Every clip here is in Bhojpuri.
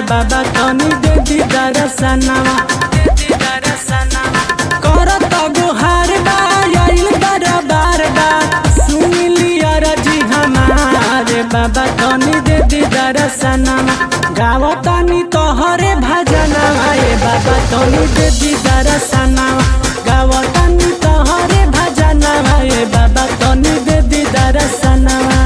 बाबा तनी दे दी दरसनवा करत गुहार बा आइल दरबार बा सुन लिया रजी हमारे बाबा तनी दे दी दरसनवा गावतानी तोहरे भजनवा ए बाबा तनी दे दी दरसनवा गावतानी तोहरे भजनवा ए बाबा तनी दे दी दरसनवा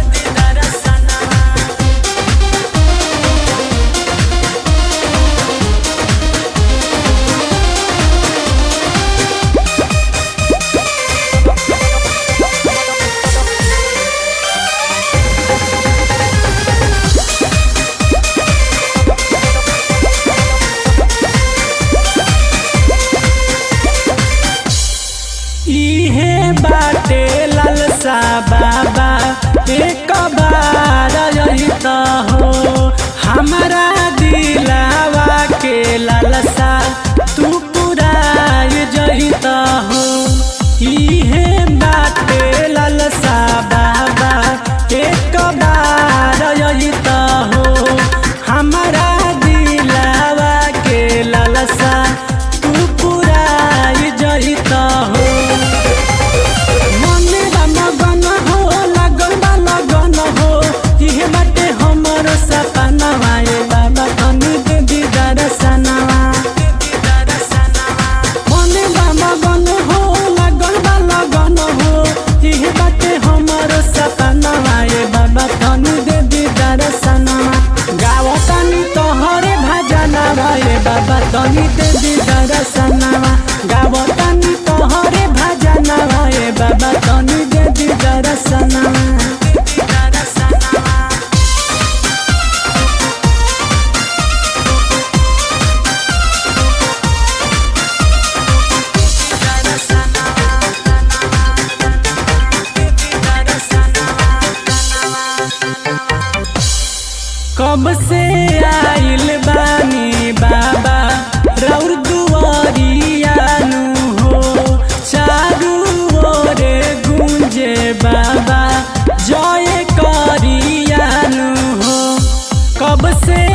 इहे बाटे लालसा बाबा एक बार यही त हो हमारा दिलावा के लालसा तू पुराय जही त हो इहे बाटे लालसा बाबा एक बार यही त हो हमारा दिलावा के लालसा तू पुराय जही त हो मने बा मगन हो लगन बा लगन हो इहे बाटे हमर सपनवा ए बाबा तनी दे दी दरसनवा मने बा मगन हो लगन बा लगन हो इहे बाटे हमर सपनवा ए बाबा तनी दे दी दरसनवा गावतानी तोहरे भजनवा ए बाबा तनी दे दी दरसनवा गावतानी तोहरे भजनवा ए बाबा तनी दे दी दरसनवा कब से आइल बानी बाबा रौर दुआरियानु हो चारू ओरे गुंजे बाबा जय करियानु हो कब से